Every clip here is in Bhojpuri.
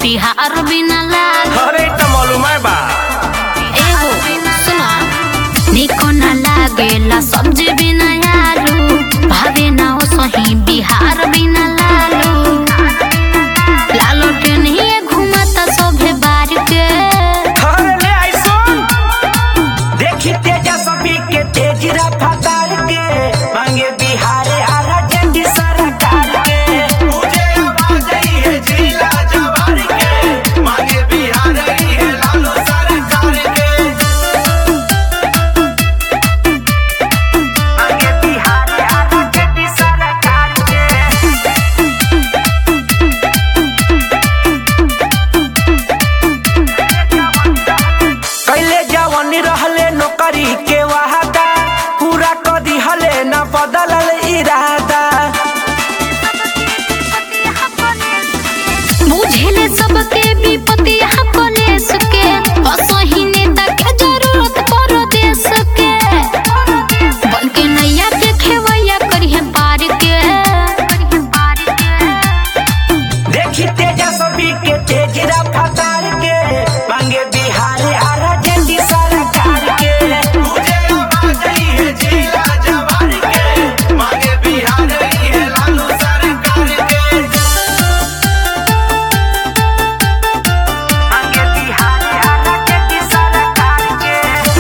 बिहार बिना लाल अरे त मालूम है बा एगो सुना निको ना लागेला सब्जी बिना आलू भावे ना हो सही बिहार बिना लालू लालो ट्रेनिए घुमाता सोभे बार के अरे ले आई सुन देखी तेजा सभी के तेज रफ्तार के मांगे बिहार आ राजेंद्र सरकार के मुझे आवाज आई है जिला जवार के मांगे बिहार आई है लालू सरकार के मांगे बिहार आ राजेंद्र सरकार के कैले जवानी रहले नौकरी के वादा पूरा कर दिहले न बदलल इरादा बुझेले सबके विपत्ति यहाँ पुलिस के असही नेता के जरूरत परो देश के बन के नैया के खेवैया करिहे पार के देखी तेजा सभी के तेज रफ्तार के मांगे बिहार आ राजेंद्र सरकार के मुझे आवाज आई है जिला जवार के मांगे बिहार आई है लालू सरकार के मांगे बिहार आ राजेंद्र सरकार के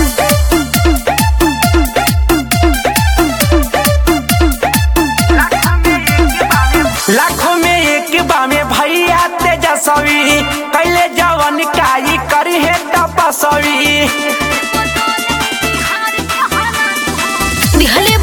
लाखों में एक बामे भैया तेजस्वी कैले जवन काई करी है तपस्वी दिहले